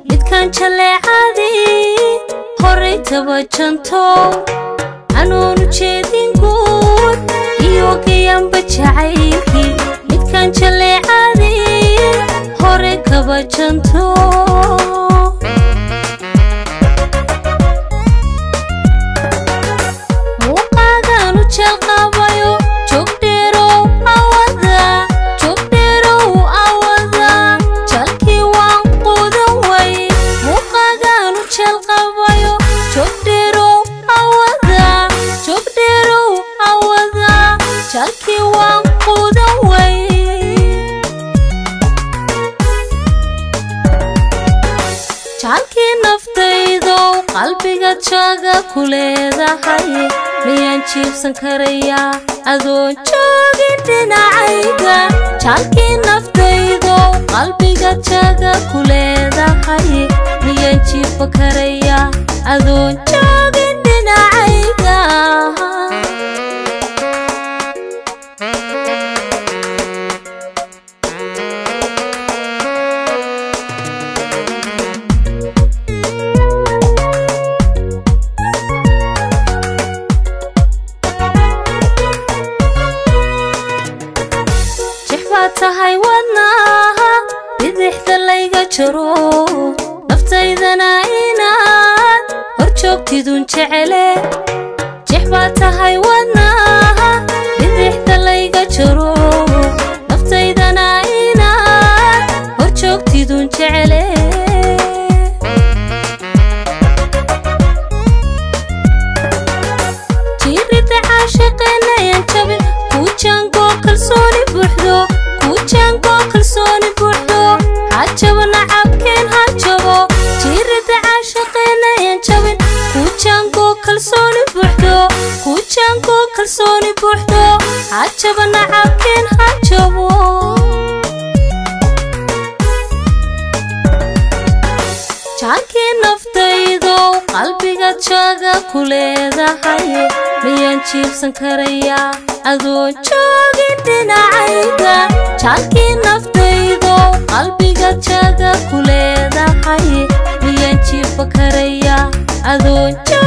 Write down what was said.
midkaan jaleecadii horay tabajanto anoonu jeedin guud iyo gayanba jacaylkii midkaan jaleecadii horay kabajanto muuqaagaanu jeelqabayo joogdheerow awada joogdheerow awada jalkii waan quudan way muuqaagaanu jeelqabayo joogdheerow awada joogdheerow awada jalkii waan quudan way jaalkii naftaydow qalbiga jaaga ku leedahay miyaan jiibsan karayaa adoon joogin dhinacayga jaalkii naftaydow qalbiga jaaga ku leedahay miyaan jiibba karayaa adoon joogin dhinacayga jex baad tahay wadnaha bidixda layga jaro naftaydana inaad hor joogtidun jecele jex baad tahay wadnaha bidixda layga jaro naftaydana inaad hor joogtidun jecele jiirida caashiqeenayan jabin kuu jaangoo kalsooni buuxdo kuu jaangoo kalsooni buuxdo hajabo nacabkeen hajabo jiirida caashiqeenayan jabin kuu jaangoo kalsooni buuxdo kuu jaangoo kalsooni buuxdo hajabo nacabkeen hajabo jaalkii naftaydow qalbiga jaaga ku leedahay miyaan jiibsan karayaa adoon joogin dhinacayga jaalkii naftaydow qalbiga jaaga ku leedahay miyaan jiibba karayaa adoon